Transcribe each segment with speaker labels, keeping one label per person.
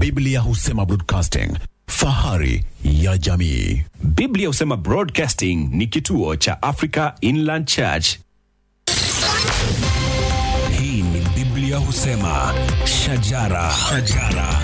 Speaker 1: Biblia husema broadcasting, fahari ya jamii.
Speaker 2: Biblia husema Broadcasting ni kituo cha Africa Inland Church.
Speaker 3: Hii ni Biblia husema shajara, shajara.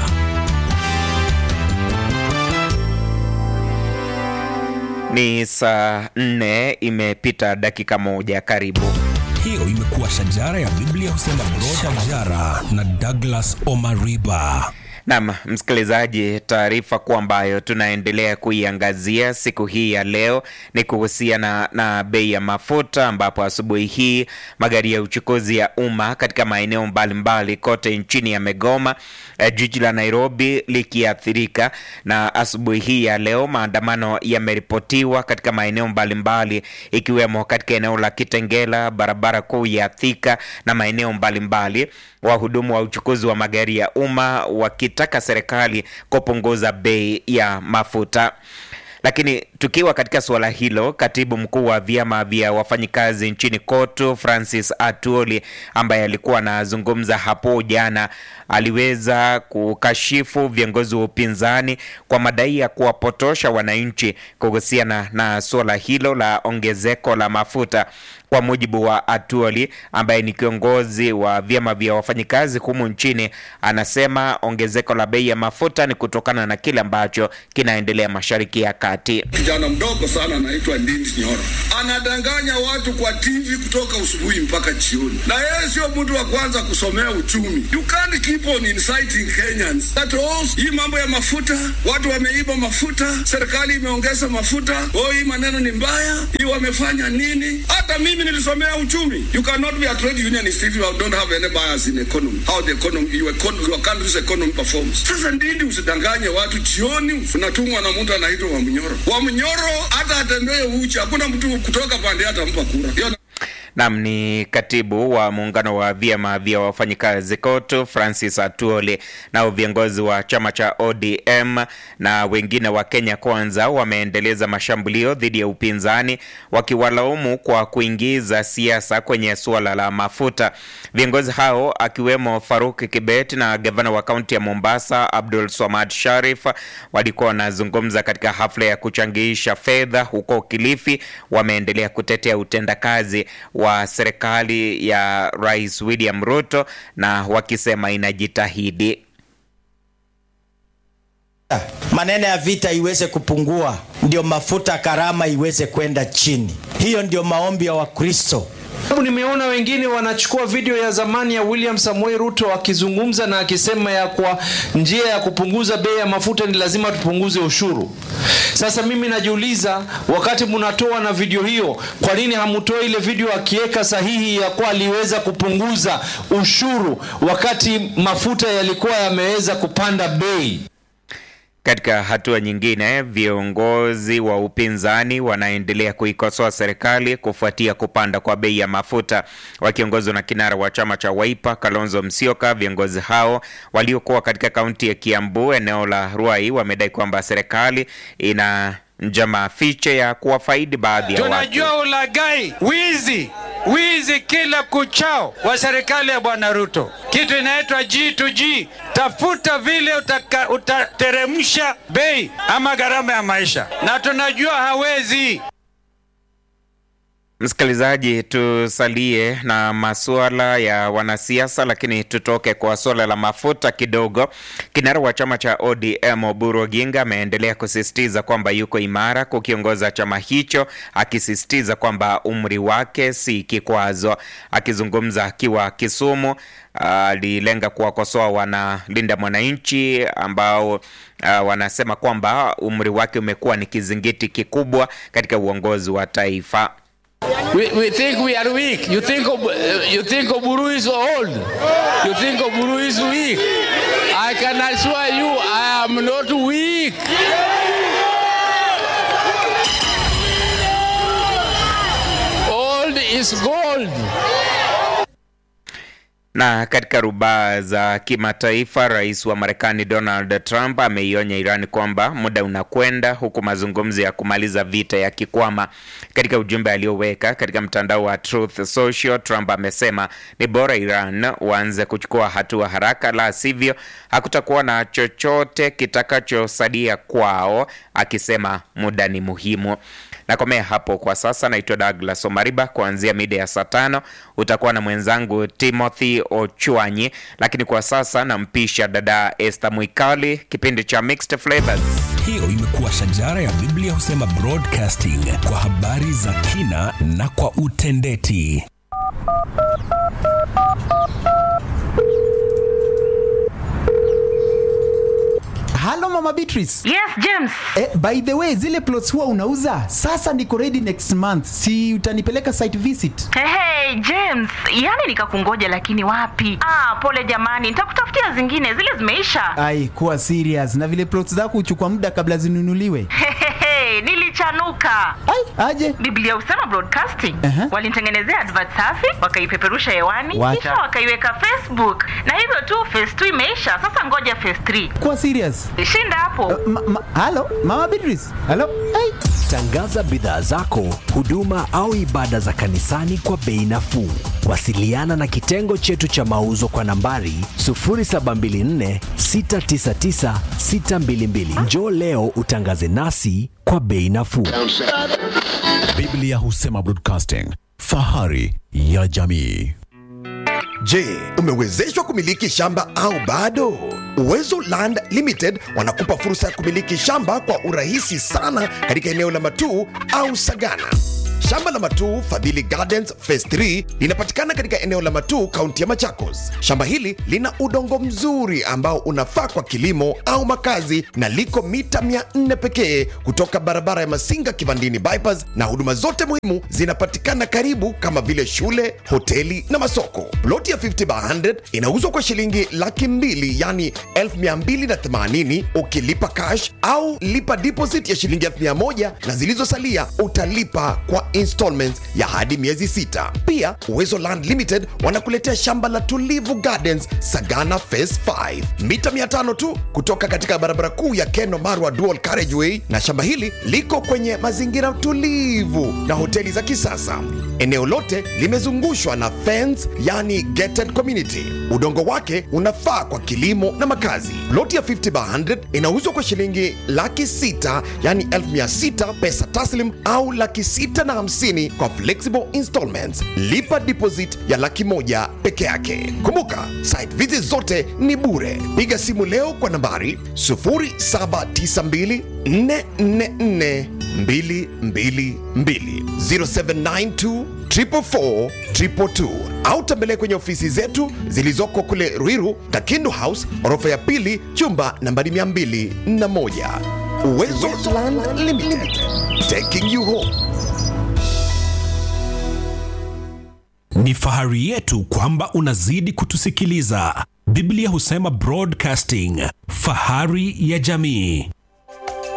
Speaker 4: Ni saa nne imepita dakika moja. Karibu.
Speaker 3: Hiyo imekuwa shajara ya Biblia husema broad shajara na Douglas Omariba.
Speaker 4: Naam, msikilizaji, taarifa kuu ambayo tunaendelea kuiangazia siku hii ya leo ni kuhusiana na bei ya mafuta, ambapo asubuhi hii magari ya uchukuzi ya umma katika maeneo mbalimbali kote nchini yamegoma, eh, jiji la Nairobi likiathirika. Na asubuhi hii ya leo maandamano yameripotiwa katika maeneo mbalimbali, ikiwemo katika eneo la Kitengela, barabara kuu ya Thika na maeneo mbalimbali wahudumu wa uchukuzi wa magari ya umma wakitaka serikali kupunguza bei ya mafuta. Lakini tukiwa katika suala hilo, katibu mkuu wa vyama vya wafanyikazi nchini KOTU Francis Atwoli, ambaye alikuwa anazungumza hapo jana, aliweza kukashifu viongozi wa upinzani kwa madai ya kuwapotosha wananchi kuhusiana na suala hilo la ongezeko la mafuta. Kwa mujibu wa Atuoli ambaye ni kiongozi wa vyama vya wafanyikazi humu nchini, anasema ongezeko la bei ya mafuta ni kutokana na kile ambacho kinaendelea Mashariki ya Kati.
Speaker 5: Kijana mdogo sana anaitwa Ndindi Nyoro anadanganya watu kwa TV kutoka usubuhi mpaka jioni, na yeye sio mtu wa kwanza kusomea uchumi. You can't keep on inciting Kenyans that oh, hii mambo ya mafuta, watu wameiba mafuta, serikali imeongeza mafuta, oh, hii maneno ni mbaya, hii wamefanya nini? Hata mimi nilisomea uchumi. You cannot be a trade unionist if you don't have any bias in economy, how the economy, your, econ- your country's economy performs. Sasa Ndindi, usidanganye watu, jioni unatumwa na mtu anaitwa Wamnyoro. Wamnyoro hata atembee uchi, hakuna mtu kutoka pande hata mpa kura. Hiyo
Speaker 4: Nam ni katibu wa muungano wa vyama vya wafanyikazi KOTU Francis Atuoli. Nao viongozi wa chama cha ODM na wengine wa Kenya Kwanza wameendeleza mashambulio dhidi ya upinzani wakiwalaumu kwa kuingiza siasa kwenye suala la mafuta. Viongozi hao akiwemo Faruk Kibet na gavana wa kaunti ya Mombasa Abdul Swamad Sharif walikuwa wanazungumza katika hafla ya kuchangisha fedha huko Kilifi. Wameendelea kutetea utendakazi wa serikali ya Rais William Ruto na wakisema inajitahidi.
Speaker 6: maneno ya vita iweze kupungua, ndio mafuta karama iweze kwenda chini. Hiyo ndio maombi ya Wakristo.
Speaker 7: Sababu nimeona wengine wanachukua video ya zamani ya William Samoei Ruto akizungumza na akisema ya kwa njia ya kupunguza bei ya mafuta ni lazima tupunguze ushuru. Sasa mimi najiuliza, wakati mnatoa na video hiyo, kwa nini hamutoi ile video akiweka sahihi ya kuwa aliweza kupunguza ushuru wakati mafuta yalikuwa yameweza kupanda bei?
Speaker 4: Katika hatua nyingine, viongozi wa upinzani wanaendelea kuikosoa serikali kufuatia kupanda kwa bei ya mafuta. Wakiongozwa na kinara wa chama cha Wiper Kalonzo Musyoka, viongozi hao waliokuwa katika kaunti ya Kiambu, eneo la Ruai, wamedai kwamba serikali ina njama fiche ya kuwafaidi baadhi ya watu.
Speaker 8: Tunajua ulagai, wizi, wizi kila kuchao wa serikali ya Bwana Ruto, kitu inaitwa G2G. Tafuta vile utaka, utateremsha bei ama gharama ya maisha, na tunajua hawezi.
Speaker 4: Msikilizaji, tusalie na masuala ya wanasiasa, lakini tutoke kwa suala la mafuta kidogo. Kinara wa chama cha ODM Oburu Oginga ameendelea kusisitiza kwamba yuko imara kukiongoza chama hicho, akisisitiza kwamba umri wake si kikwazo. Akizungumza akiwa Kisumu, alilenga kuwakosoa wanalinda mwananchi ambao uh, wanasema kwamba umri wake umekuwa ni kizingiti kikubwa katika uongozi wa taifa.
Speaker 9: We, we think we are weak. You think Ob- uh, you think Oburu is old. You think Oburu is weak. I can assure you, I am not weak. Old is gold.
Speaker 4: Na katika rubaa za kimataifa, rais wa Marekani Donald Trump ameionya Iran kwamba muda unakwenda huku mazungumzo ya kumaliza vita yakikwama. Katika ujumbe alioweka katika mtandao wa Truth Social, Trump amesema ni bora Iran waanze kuchukua hatua haraka, la sivyo hakutakuwa na chochote kitakachosalia kwao, akisema muda ni muhimu. Nakomea hapo kwa sasa. Naitwa Douglas Omariba. Kuanzia mida ya saa tano utakuwa na mwenzangu Timothy Ochwanyi, lakini kwa sasa nampisha dada Esther Mwikali, kipindi cha Mixed Flavors.
Speaker 3: Hiyo imekuwa shajara ya Biblia husema broadcasting kwa habari za kina na kwa utendeti.
Speaker 10: Halo Mama Beatrice.
Speaker 11: Yes, James.
Speaker 10: Eh, by the way, zile plots huwa unauza? Sasa niko ready next month. Si utanipeleka site visit?
Speaker 11: Hey, hey, James, yani nikakungoja lakini wapi? Ah, pole jamani, nitakutafutia zingine, zile zimeisha.
Speaker 10: Ai, kuwa serious. Na vile plots zako huchukua muda kabla zinunuliwe.
Speaker 11: Hehehe, nilichanuka.
Speaker 10: Ai, aje.
Speaker 11: Biblia husema broadcasting.
Speaker 10: Aha.
Speaker 11: Walinitengenezea advert safi, wakaipeperusha hewani,
Speaker 10: Wacha.
Speaker 11: kisha wakaiweka Facebook. Na hivyo tu phase 2 imeisha. Sasa ngoja phase 3.
Speaker 10: Kuwa serious.
Speaker 11: Shinda hapo.
Speaker 10: Ma, ma, halo Mama Beatrice. Halo. Ai.
Speaker 1: Tangaza bidhaa zako, huduma au ibada za kanisani kwa bei nafuu. Wasiliana na kitengo chetu cha mauzo kwa nambari 0724 699 622. Njoo leo utangaze nasi kwa bei nafuu.
Speaker 2: Biblia husema broadcasting, fahari ya jamii.
Speaker 12: Je, umewezeshwa kumiliki shamba au bado? Uwezo Land Limited wanakupa fursa ya kumiliki shamba kwa urahisi sana katika eneo la Matuu au Sagana. Shamba la Matuu Fadhili Gardens Phase 3 linapatikana katika eneo la Matuu, kaunti ya Machakos. Shamba hili lina udongo mzuri ambao unafaa kwa kilimo au makazi na liko mita 400 pekee kutoka barabara ya Masinga Kivandini bypass, na huduma zote muhimu zinapatikana karibu kama vile shule, hoteli na masoko. Ploti ya 50 by 100 inauzwa kwa shilingi laki mbili yani 1280 ukilipa cash au lipa deposit ya shilingi 1000 na zilizosalia utalipa kwa installments ya hadi miezi sita. Pia Uwezo Land Limited wanakuletea shamba la Tulivu Gardens Sagana Phase 5 mita 500 tu kutoka katika barabara kuu ya Keno Marwa Dual Carriageway, na shamba hili liko kwenye mazingira tulivu na hoteli za kisasa. Eneo lote limezungushwa na fence, yani gated community. Udongo wake unafaa kwa kilimo na makazi. Loti ya 50 by 100 inauzwa kwa shilingi laki sita yani 1600 pesa taslim au laki sita na hamsini kwa flexible installments. Lipa deposit ya laki moja peke yake. Kumbuka, site visit zote ni bure. Piga simu leo kwa nambari 0792 444 222 0792 444 222 au tembelea kwenye ofisi zetu zilizoko kule Ruiru, Kakindu House, orofa ya pili, chumba nambari 201. Uwezo Land Limited, taking you home.
Speaker 3: Ni fahari yetu kwamba unazidi kutusikiliza. Biblia husema broadcasting, fahari ya jamii.